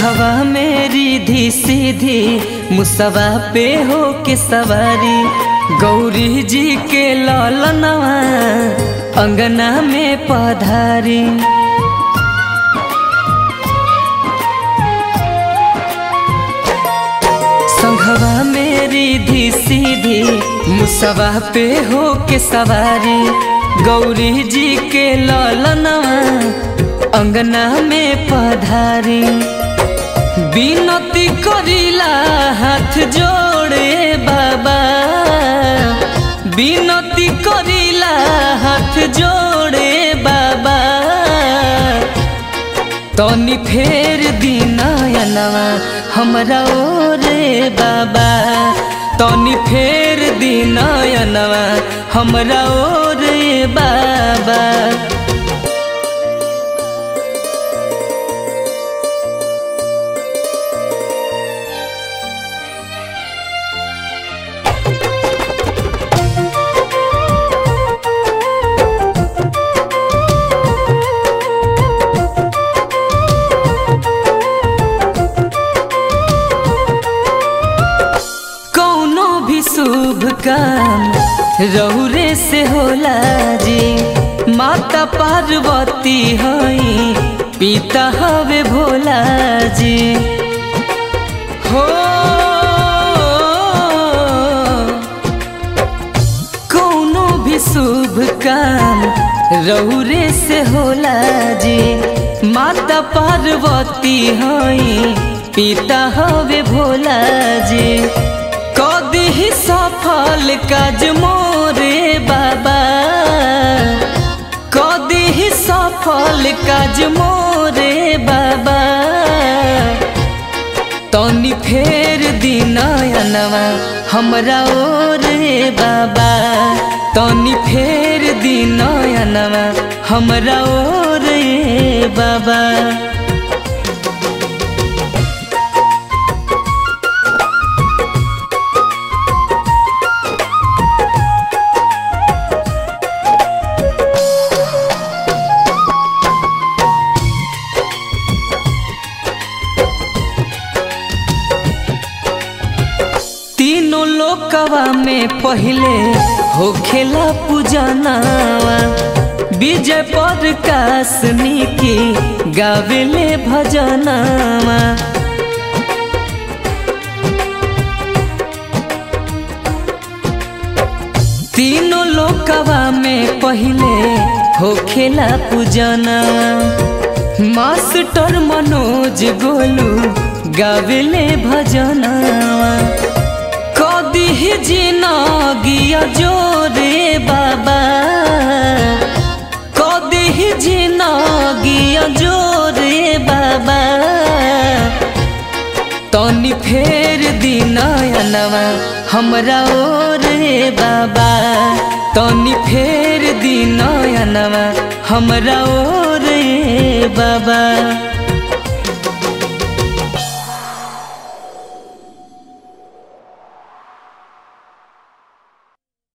संघवा मेरी धी सीधी मुसवा पे हो के सवारी गौरी जी के ललनवा अंगना में पधारी संघवा मेरी धी सीधी मुसवा पे हो के सवारी गौरी जी के ललनवा अंगना में पधारी बिनती करिला हाथ जोड़े बाबा बिनती करिला हाथ जोड़े बाबा तनी फेर दिनयनवा हमरा ओरे बाबा तनी फेर दिनयनवा हमरा ओरे बाबा कौनो भी शुभ काम रहुरे से होला जी माता पार्वती हई पिता हवे भोला जी हो कौनो भी शुभ काम रहुरे से होला जी माता पार्वती हई पिता हवे भोला जी कदी ही सफल काज मोरे बाबा कदी ही सफल काज मोरे बाबा तनी फेर दिनयनवा हमरा ओरे बाबा तनी फेर दिनयनवा हमरा ओरे बाबा तीनों लोकवा में पहले होखेला पूजनावा विजय पर कासनी की गावेले भजनावा तीनों लोकवा में पहले होखेला पूजनावा मास्टर मनोज गोलू गावेले भजनावा कदी ही जिनगिया जोरे बाबा कदी ही जिनगिया जोरे बाबा तनी फेर दिनयनवा हमरा ओरे बाबा तनी फेर दिनयनवा हमरा ओरे बाबा